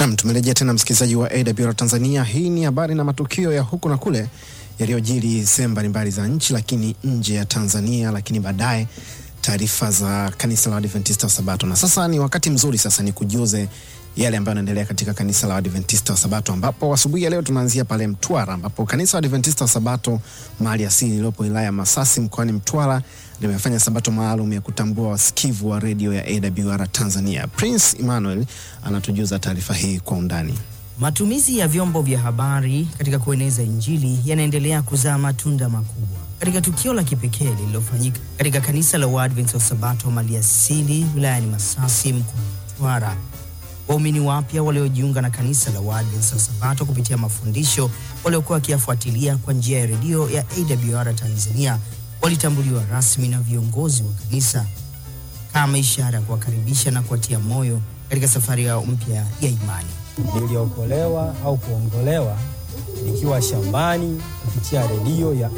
Nam, tumerejea tena msikilizaji wa AWR Tanzania. Hii ni habari na matukio ya huku na kule yaliyojiri sehemu mbalimbali za nchi, lakini nje ya Tanzania, lakini baadaye taarifa za kanisa la Adventista wa Sabato. Na sasa ni wakati mzuri sasa ni kujuze yale ambayo yanaendelea katika kanisa la Adventista wa Sabato, ambapo asubuhi ya leo tunaanzia pale Mtwara, ambapo kanisa la Adventista wa Sabato mahali asili iliyopo wilaya ya Masasi mkoani Mtwara limefanya sabato maalum ya kutambua wasikivu wa redio ya AWR Tanzania. Prince Emmanuel anatujuza taarifa hii kwa undani. Matumizi ya vyombo vya habari katika kueneza Injili yanaendelea kuzaa matunda makubwa. Katika tukio la kipekee lililofanyika katika kanisa la Waadventista wa Sabato maliasili wilayani Masasi mkoani Mtwara, waumini wapya waliojiunga na kanisa la Waadventista wa Sabato kupitia mafundisho waliokuwa wakiyafuatilia kwa njia ya redio ya AWR Tanzania walitambuliwa rasmi na viongozi wa kanisa kama ishara ya kuwakaribisha na kuwatia moyo katika safari yao mpya ya imani. Niliokolewa au kuongolewa nikiwa shambani kupitia redio ya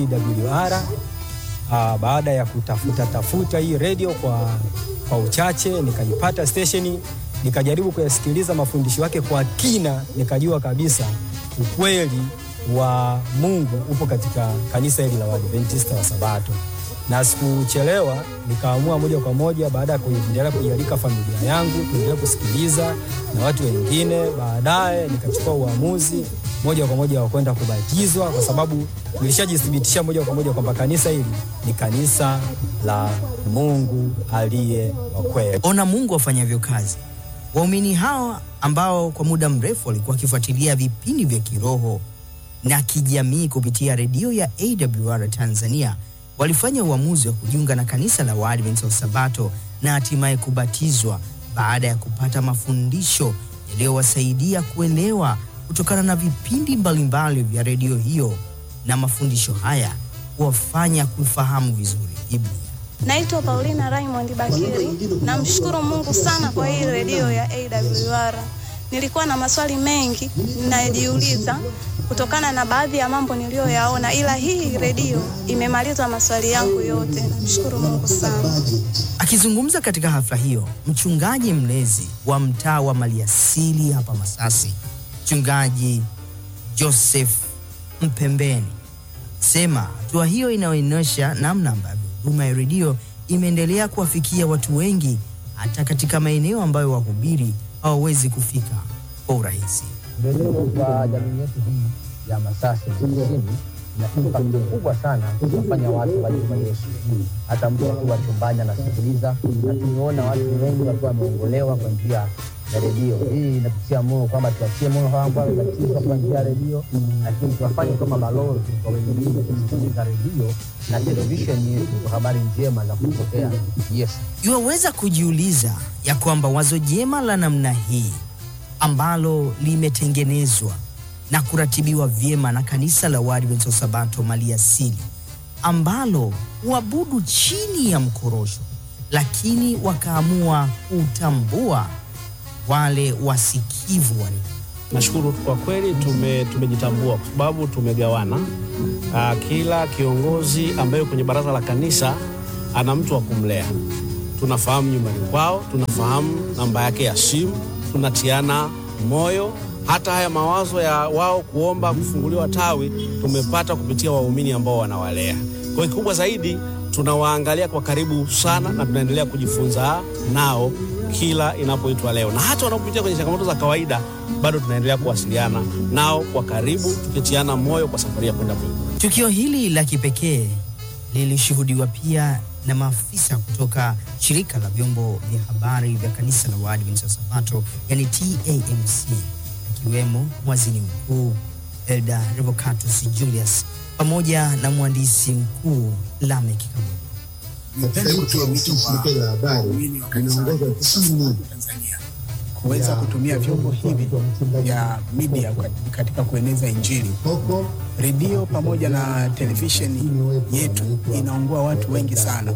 AWR. Aa, baada ya kutafuta tafuta hii redio kwa, kwa uchache nikaipata stesheni, nikajaribu kuyasikiliza mafundisho yake kwa kina, nikajua kabisa ukweli wa Mungu upo katika kanisa hili la Waadventista wa Sabato, na sikuchelewa, nikaamua moja kwa moja, baada ya kuendelea kuialika familia yangu tuendelee kusikiliza na watu wengine. Baadaye nikachukua uamuzi moja kwa moja wa kwenda kubatizwa, kwa sababu nilishajithibitisha moja kwa moja kwamba kanisa hili ni kanisa la Mungu aliye wa kweli. Ona Mungu afanyavyo kazi. Waumini hawa ambao kwa muda mrefu walikuwa wakifuatilia vipindi vya kiroho na kijamii kupitia redio ya AWR Tanzania walifanya uamuzi wa kujiunga na kanisa la Waadventista wa Sabato na hatimaye kubatizwa baada ya kupata mafundisho yaliyowasaidia kuelewa kutokana na vipindi mbalimbali vya redio hiyo, na mafundisho haya huwafanya kufahamu vizuri Biblia. Naitwa Paulina Raymond Bakiri. Namshukuru Mungu sana kwa hii redio ya AWR. Nilikuwa na maswali mengi ninajiuliza kutokana na baadhi ya mambo niliyoyaona, ila hii redio imemaliza maswali yangu yote. Namshukuru Mungu sana. Akizungumza katika hafla hiyo, mchungaji mlezi wa mtaa wa Maliasili hapa Masasi, mchungaji Joseph Mpembeni sema hatua hiyo inaonyesha namna ambavyo huduma ya redio imeendelea kuwafikia watu wengi hata katika maeneo ambayo wahubiri hawawezi kufika kwa urahisi. redio kwa jamii yetu hii ya Masasi vijijini ina impact kubwa sana kuwafanya watu waje kwa Yesu. Hata mtu akiwa chumbani anasikiliza, na tumeona watu wengi wakiwa wameongolewa kwa njia ya redio. Hii inatutia moyo kwamba tuachie moyo hawa ambao wamebatizwa kwa njia ya redio, lakini tuwafanye kama balozi kwa wengine kusikiliza redio na televisheni yetu kwa habari njema za kupokea Yesu. Yuwaweza kujiuliza ya kwamba wazo jema la namna hii ambalo limetengenezwa na kuratibiwa vyema na kanisa la Waadventista wa Sabato Maliasili ambalo huabudu chini ya mkorosho, lakini wakaamua kutambua wale wasikivu wa redio. Nashukuru kwa kweli tume, tumejitambua kwa sababu tumegawana. Aa, kila kiongozi ambaye kwenye baraza la kanisa ana mtu wa kumlea. Tunafahamu nyumbani kwao, tunafahamu namba yake ya simu, tunatiana moyo. Hata haya mawazo ya wao kuomba kufunguliwa tawi tumepata kupitia waumini ambao wanawalea. Kwa hiyo kikubwa zaidi tunawaangalia kwa karibu sana na tunaendelea kujifunza nao kila inapoitwa leo, na hata wanapopitia kwenye changamoto za kawaida bado tunaendelea kuwasiliana nao kwa karibu, tukitiana moyo kwa safari ya kwenda mbinguni. Tukio hili la kipekee lilishuhudiwa pia na maafisa kutoka shirika la vyombo vya habari vya kanisa la Waadventista wa Sabato, yani TAMC, akiwemo mwazini mkuu Elda Revocatus Julius pamoja na mwandishi mkuu Lamek Kabudi. Napenda kutoa wito kwa waumini wa kanisa la Waadventista wa Sabato Tanzania kuweza kutumia vyombo hivi vya media katika kueneza Injili. Redio pamoja na televisheni yetu inaungua watu wengi sana.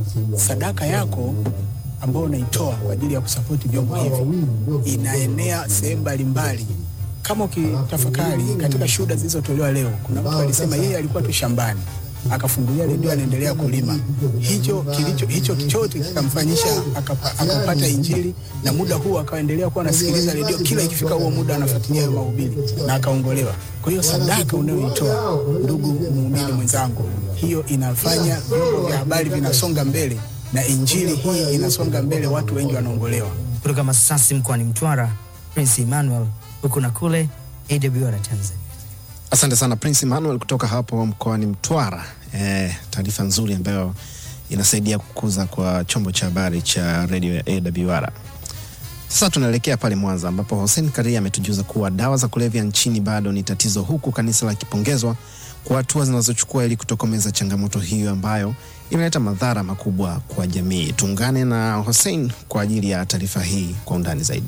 Sadaka yako ambayo unaitoa kwa ajili ya kusapoti vyombo hivi inaenea sehemu mbalimbali. Kama ukitafakari katika shuhuda zilizotolewa leo, kuna mtu alisema yeye alikuwa tu shambani akafungulia redio, anaendelea kulima. Hicho kilicho hicho chote kikamfanyisha akapa, akapata Injili, na muda huo akaendelea kuwa anasikiliza redio, kila ikifika huo muda anafuatilia hayo mahubiri na akaongolewa. Kwa hiyo sadaka unayoitoa ndugu muumini mwenzangu, hiyo inafanya vyombo vya habari vinasonga mbele na injili hii inasonga mbele, watu wengi wanaongolewa. Kutoka Masasi mkoani Mtwara, Prince Emmanuel, huku na kule, AWR Tanzania. Asante sana Prince Emmanuel kutoka hapo mkoani Mtwara. Eh, taarifa nzuri ambayo inasaidia kukuza kwa chombo cha habari cha redio ya AWR. Sasa tunaelekea pale Mwanza ambapo Hussein Karia ametujuza kuwa dawa za kulevya nchini bado ni tatizo, huku kanisa likipongezwa kwa hatua zinazochukua ili kutokomeza changamoto hiyo ambayo imeleta madhara makubwa kwa jamii. Tuungane na Hussein kwa ajili ya taarifa hii kwa undani zaidi.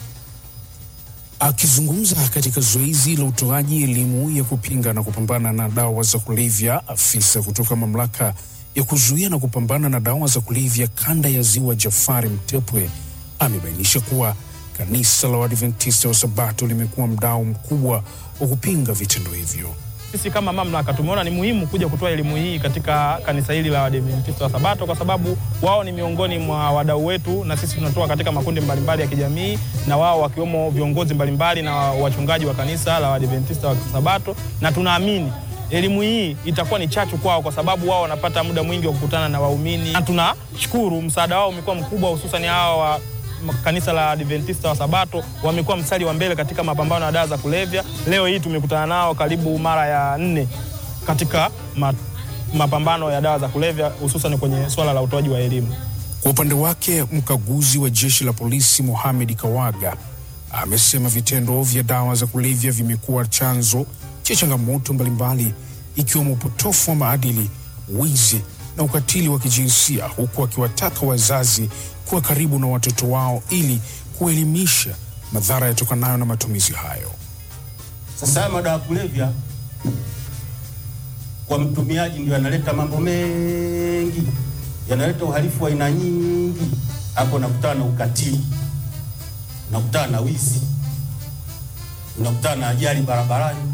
Akizungumza katika zoezi la utoaji elimu ya kupinga na kupambana na dawa za kulevya, afisa kutoka mamlaka ya kuzuia na kupambana na dawa za kulevya kanda ya Ziwa Jafari Mtepwe amebainisha kuwa kanisa la Waadventista wa Sabato limekuwa mdau mkubwa wa kupinga vitendo hivyo. Sisi kama mamlaka tumeona ni muhimu kuja kutoa elimu hii katika kanisa hili la Waadventista wa Sabato kwa sababu wao ni miongoni mwa wadau wetu, na sisi tunatoa katika makundi mbalimbali ya kijamii, na wao wakiwemo viongozi mbalimbali na wachungaji wa kanisa la Waadventista wa Sabato, na tunaamini elimu hii itakuwa ni chachu kwao, kwa sababu wao wanapata muda mwingi wa kukutana na waumini, na tunashukuru msaada wao umekuwa mkubwa, hususan hawa wa kanisa la Adventista wa Sabato wamekuwa mstari wa mbele katika mapambano ya dawa za kulevya. Leo hii tumekutana nao karibu mara ya nne katika ma, mapambano ya dawa za kulevya hususan kwenye swala la utoaji wa elimu. Kwa upande wake, mkaguzi wa jeshi la polisi Mohamed Kawaga amesema vitendo vya dawa za kulevya vimekuwa chanzo cha changamoto mbalimbali ikiwemo upotofu wa maadili, wizi na ukatili wa kijinsia, huku akiwataka wazazi kuwa karibu na watoto wao ili kuelimisha madhara yatokanayo na matumizi hayo. Sasa haya madawa ya kulevya kwa mtumiaji ndio yanaleta mambo mengi, yanaleta uhalifu wa aina nyingi. Hapo unakutana na ukatili, unakutana na wizi, unakutana na ajali barabarani.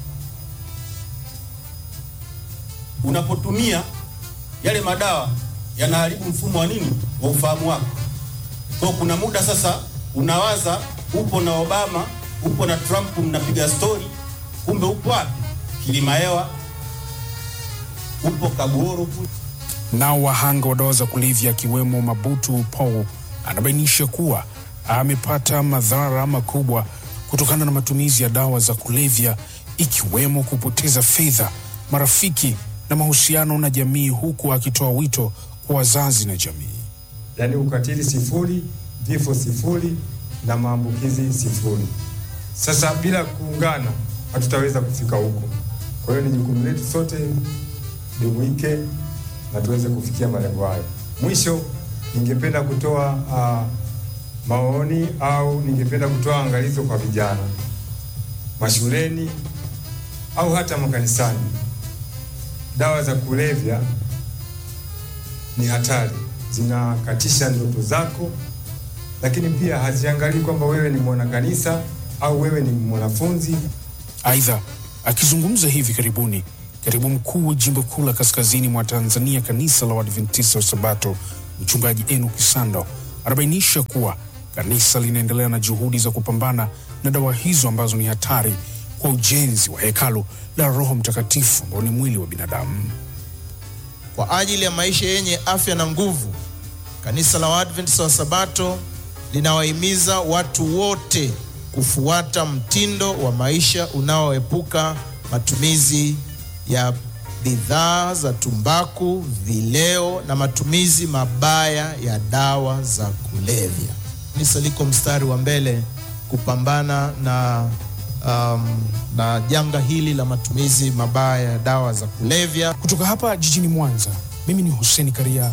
Unapotumia yale madawa yanaharibu mfumo wa nini, wa ufahamu wako. Kwa kuna muda sasa unawaza upo na Obama, upo na Trump, mnapiga stori, kumbe upo wapi? Kilima hewa, upo Kabuoro kule. Nao wahanga wa dawa za kulevya akiwemo Mabutu Paul anabainisha kuwa amepata madhara makubwa kutokana na matumizi ya dawa za kulevya ikiwemo kupoteza fedha, marafiki na mahusiano na jamii, huku akitoa wito kwa wazazi na jamii. Yaani ukatili sifuri, vifo sifuri na maambukizi sifuri. Sasa bila kuungana hatutaweza kufika huko. Kwa hiyo ni jukumu letu sote jumuike na tuweze kufikia malengo hayo. Mwisho, ningependa kutoa uh, maoni au ningependa kutoa angalizo kwa vijana mashuleni au hata makanisani. Dawa za kulevya ni hatari, zinakatisha ndoto zako, lakini pia haziangalii kwamba wewe ni mwanakanisa au wewe ni mwanafunzi. Aidha, akizungumza hivi karibuni, katibu mkuu wa jimbo kuu la kaskazini mwa Tanzania, kanisa la Waadventista wa Sabato, mchungaji Enoch Sando anabainisha kuwa kanisa linaendelea na juhudi za kupambana na dawa hizo ambazo ni hatari kwa ujenzi wa hekalu la Roho Mtakatifu ambao ni mwili wa binadamu. Kwa ajili ya maisha yenye afya na nguvu, kanisa la Waadventista wa Sabato linawahimiza watu wote kufuata mtindo wa maisha unaoepuka matumizi ya bidhaa za tumbaku, vileo na matumizi mabaya ya dawa za kulevya. Kanisa liko mstari wa mbele kupambana na um, na janga hili la matumizi mabaya ya dawa za kulevya. Kutoka hapa jijini Mwanza, mimi ni Hussein Karia.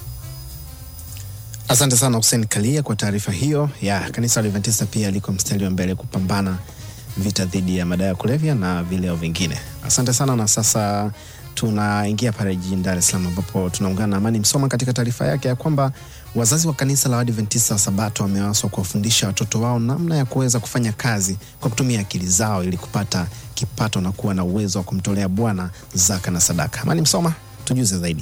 Asante sana Hussein Kalia kwa taarifa hiyo ya kanisa la Adventista. Pia liko mstari wa mbele kupambana vita dhidi ya madawa ya kulevya na vileo vingine. Asante sana, na sasa tunaingia pale jijini Dar es Salaam ambapo tunaungana na Amani Msoma katika taarifa yake ya kwamba wazazi wa kanisa la Waadventista wa Sabato wamewaswa kuwafundisha watoto wao namna ya kuweza kufanya kazi kwa kutumia akili zao ili kupata kipato na kuwa na uwezo wa kumtolea Bwana zaka na sadaka. Amani Msoma, tujuze zaidi.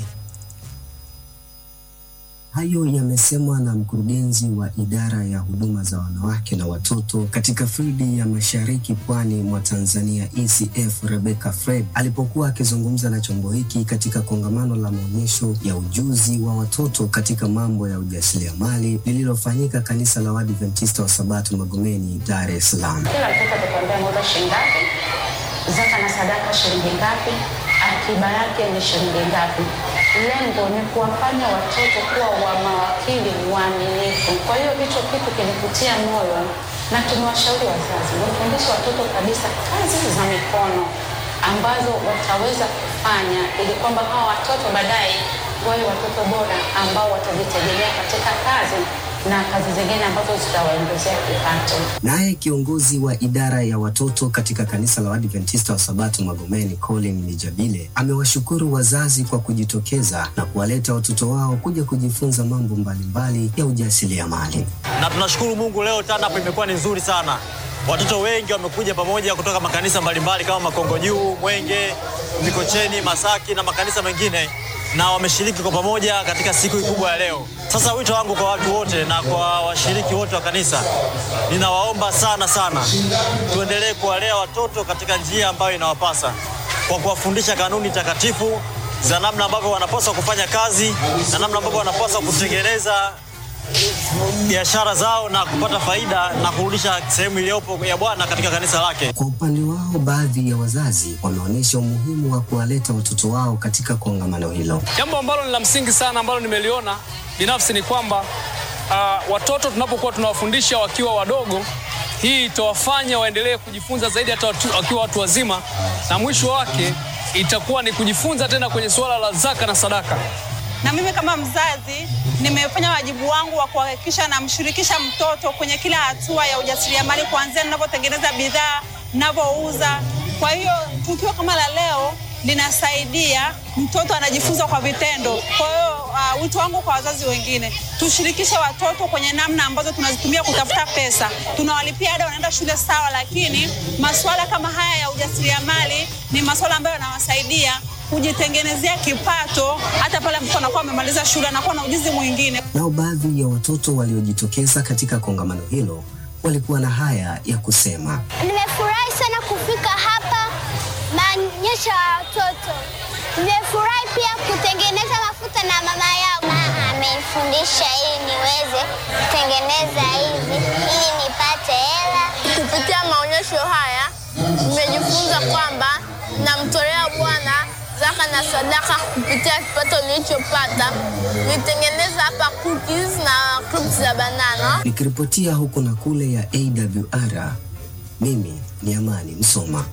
Hayo yamesemwa na mkurugenzi wa idara ya huduma za wanawake na watoto katika fildi ya mashariki pwani mwa Tanzania ECF Rebecca Fred alipokuwa akizungumza na chombo hiki katika kongamano la maonyesho ya ujuzi wa watoto katika mambo ya ujasiriamali lililofanyika kanisa la Waadventista wa Sabato Magomeni, Dar es Salaam. Kila mtoto atakwambia ameuza shilingi ngapi, zaka na sadaka shilingi ngapi, akiba yake ni shilingi ngapi. Lengo ni kuwafanya watoto kuwa wa mawakili waaminifu. Kwa hiyo hicho kitu kilivutia moyo, na tumewashauri wazazi wafundishe watoto kabisa kazi za mikono ambazo wataweza kufanya ili kwamba hawa watoto baadaye wawe watoto bora ambao watajitegemea katika kazi na kazi zingine ambazo zitawaongezea kipato. Naye kiongozi wa idara ya watoto katika kanisa la Waadventista wa Sabato Magomeni, Colin Mijabile, amewashukuru wazazi kwa kujitokeza na kuwaleta watoto wao kuja kujifunza mambo mbalimbali ya ujasiriamali. na tunashukuru Mungu leo TANAP imekuwa ni nzuri sana. Watoto wengi wamekuja pamoja kutoka makanisa mbalimbali kama Makongo Juu, Mwenge, Mikocheni, Masaki na makanisa mengine na wameshiriki kwa pamoja katika siku hii kubwa ya leo. Sasa wito wangu kwa watu wote na kwa washiriki wote wa kanisa, ninawaomba sana sana tuendelee kuwalea watoto katika njia ambayo inawapasa kwa kuwafundisha kanuni takatifu za namna ambavyo wanapaswa kufanya kazi na namna ambavyo wanapaswa kutengeneza biashara zao na kupata faida na kurudisha sehemu iliyopo ya Bwana katika kanisa lake. Kwa upande wao, baadhi ya wazazi wameonyesha umuhimu wa kuwaleta watoto wao katika kongamano hilo. Jambo ambalo ni la msingi sana ambalo nimeliona binafsi ni kwamba uh, watoto tunapokuwa tunawafundisha wakiwa wadogo, hii itawafanya waendelee kujifunza zaidi hata watu, wakiwa watu wazima, na mwisho wake itakuwa ni kujifunza tena kwenye suala la zaka na sadaka. na mimi kama mzazi nimefanya wajibu wangu wa kuhakikisha namshirikisha mtoto kwenye kila hatua ya ujasiriamali, kuanzia ninavyotengeneza bidhaa, ninavyouza. Kwa hiyo tukio kama la leo linasaidia mtoto anajifunza kwa vitendo. Kwa hiyo uh, wito wangu kwa wazazi wengine, tushirikishe watoto kwenye namna ambazo tunazitumia kutafuta pesa. Tunawalipia ada, wanaenda shule sawa, lakini masuala kama haya ya ujasiriamali ni masuala ambayo yanawasaidia kujitengenezea kipato hata pale mtoto anakuwa amemaliza shule, anakuwa na ujuzi mwingine. Nao baadhi ya watoto waliojitokeza katika kongamano hilo walikuwa na haya ya kusema. Nimefurahi sana kufika hapa maonyesho ya watoto. Nimefurahi pia kutengeneza mafuta na mama yangu. Mama amenifundisha ili niweze kutengeneza hivi ili nipate hela. Kupitia maonyesho haya nimejifunza kwamba namtolea Bwana zaka na sadaka kupitia kipato nilichopata. Nitengeneza hapa cookies na crisps za banana. Nikiripotia huku na kule ya AWR, mimi ni Amani Msoma.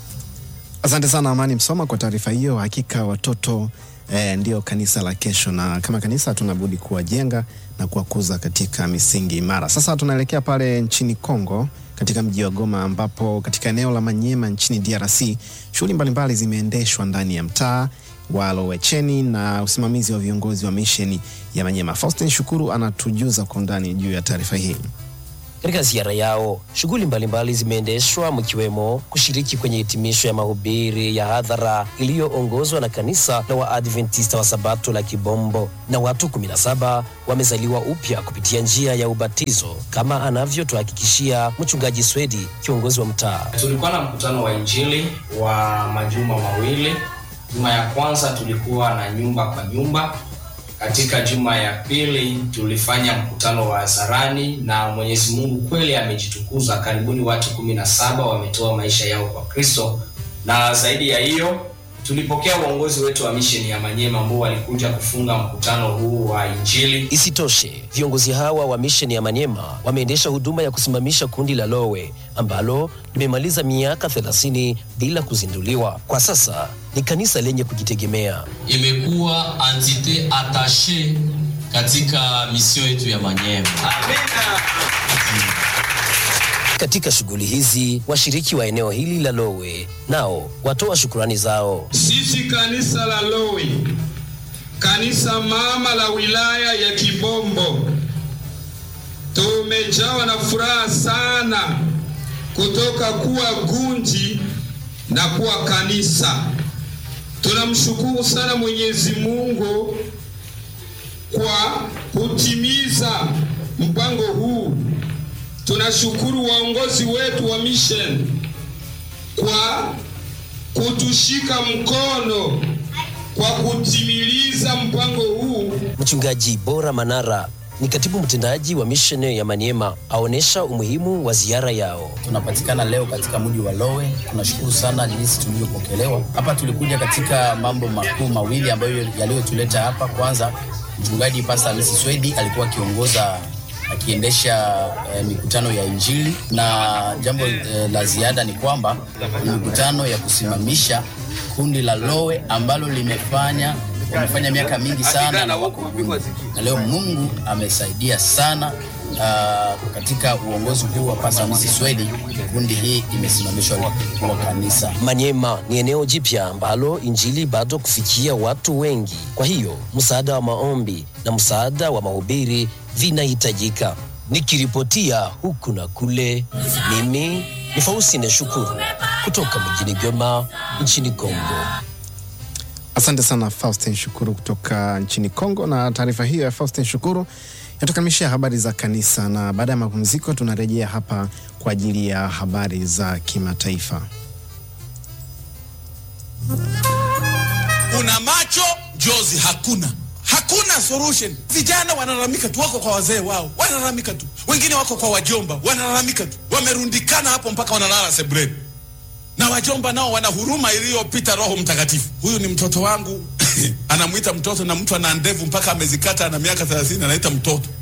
Asante sana Amani Msoma kwa taarifa hiyo. Hakika watoto eh, ndio kanisa la kesho, na kama kanisa tunabudi kuwajenga na kuwakuza katika misingi imara. Sasa tunaelekea pale nchini Kongo katika mji wa Goma ambapo katika eneo la Manyema nchini DRC shughuli mbalimbali zimeendeshwa ndani ya mtaa wa Lowecheni na usimamizi wa viongozi wa misheni ya Manyema. Faustin Shukuru anatujuza kwa undani juu ya taarifa hii. Katika ziara yao, shughuli mbalimbali zimeendeshwa mkiwemo kushiriki kwenye hitimisho ya mahubiri ya hadhara iliyoongozwa na kanisa la Waadventista wa Sabato la Kibombo, na watu 17 wamezaliwa upya kupitia njia ya ubatizo, kama anavyotuhakikishia mchungaji Swedi, kiongozi wa mtaa. Tulikuwa na mkutano wa Injili wa majuma mawili. Juma ya kwanza tulikuwa na nyumba kwa nyumba. Katika juma ya pili tulifanya mkutano wa hadharani, na Mwenyezi Mungu kweli amejitukuza. Karibuni watu kumi na saba wametoa maisha yao kwa Kristo, na zaidi ya hiyo tulipokea uongozi wetu wa misheni ya Manyema ambao walikuja kufunga mkutano huu wa Injili. Isitoshe, viongozi hawa wa misheni ya Manyema wameendesha huduma ya kusimamisha kundi la Lowe ambalo limemaliza miaka 30 bila kuzinduliwa. Kwa sasa ni kanisa lenye kujitegemea. imekuwa entite attache katika misio yetu ya Manyema. Katika shughuli hizi, washiriki wa eneo hili la Lowe nao watoa shukurani zao. Sisi kanisa la Lowe, kanisa mama la wilaya ya Kibombo, tumejawa na furaha sana kutoka kuwa gunji na kuwa kanisa. Tunamshukuru sana Mwenyezi Mungu kwa kutimiza mpango huu. Tunashukuru waongozi wetu wa mission kwa kutushika mkono kwa kutimiliza mpango huu. Mchungaji Bora Manara ni katibu mtendaji wa misheni ya Maniema, aonesha umuhimu wa ziara yao. Tunapatikana leo katika mji wa Lowe. Tunashukuru sana jinsi tulivyopokelewa hapa. Tulikuja katika mambo makuu mawili ambayo yaliyotuleta hapa. Kwanza, mchungaji Pastor Hamisi Swedi alikuwa akiongoza akiendesha eh, mikutano ya Injili, na jambo eh, la ziada ni kwamba ni mikutano ya kusimamisha kundi la Lowe ambalo limefanya wamefanya miaka mingi sana na wako gundu. na leo Mungu amesaidia sana uh, katika uongozi huu wa Pastor Hamisi Swedi, kundi hii imesimamishwa kuwa kanisa. Manyema ni eneo jipya ambalo injili bado kufikia watu wengi. Kwa hiyo msaada wa maombi na msaada wa mahubiri vinahitajika. Nikiripotia huku na kule, mimi ni Faustine Shukuru kutoka mjini Goma nchini Kongo. Asante sana Faustin Shukuru kutoka nchini Kongo. Na taarifa hiyo ya Faustin Shukuru yatukamilishia habari za kanisa, na baada ya mapumziko tunarejea hapa kwa ajili ya habari za kimataifa. una macho njozi hakuna hakuna solution vijana wanalalamika tu wako kwa wazee wao wanalalamika tu wengine wako kwa wajomba wanalalamika tu wamerundikana hapo mpaka wanalala sebuleni na wajomba nao wana huruma iliyopita roho mtakatifu huyu ni mtoto wangu anamwita mtoto na mtu ana ndevu mpaka amezikata ana miaka thelathini anaita mtoto